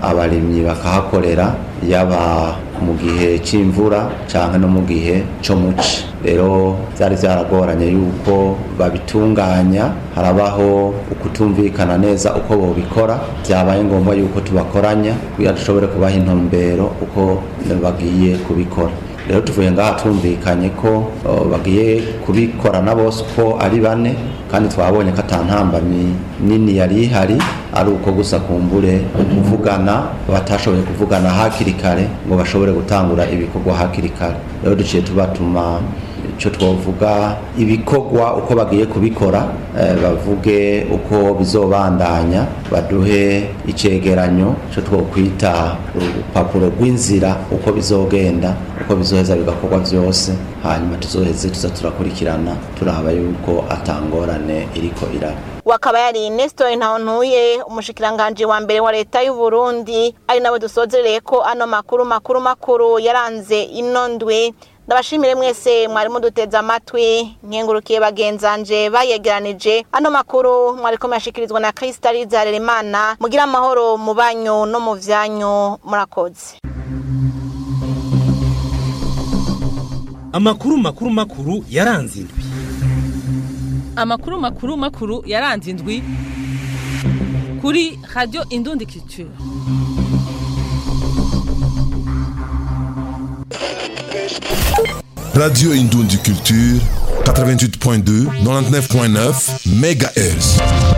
abarimyi bakahakorera yaba mu gihe c'imvura canke no mu gihe co muci rero vyari vyaragoranye yuko babitunganya harabaho ukutumvikana neza uko bobikora vyabaye ngombwa yuko tubakoranya kugira dushobore kubaha intumbero uko bagiye kubikora rero tuvuye ngaha tumvikanye ko bagiye kubikorana bose uko ari bane kandi twabonye ko atantambamyi nini yari ihari ari uko gusa kumbure kuvugana batashoboye kuvugana hakiri kare ngo bashobore gutangura ibikorwa hakiri kare rero duciye tubatuma icyo twavuga ibikorwa uko bagiye kubikora bavuge uko bizobandanya baduhe icegeranyo cyo twokwita urupapuro rw'inzira uko bizogenda uko bizoheza bigakorwa byose hanyuma tuzoheze tuza turakurikirana turaba yuko atangorane iriko iraba wakaba yari Nestor Ntawontuye umushikiranganje wa mbere wa leta y'u Burundi ari nawe dusozereye ko ano makuru makuru makuru yaranze ino ndwi ndabashimire mwese mwari muduteze amatwi nkengurukiye bagenzanje bayegeranije ano makuru mwari ko yashikirizwa na Kristaliza Harerimana mugira amahoro mu banyu no mu vyanyu murakoze amakuru makuru makuru yaranze indwi amakuru makuru makuru yaranze indwi kuri radio indundi culture Radio Indoundi Culture, 88.2, 99.9 MHz.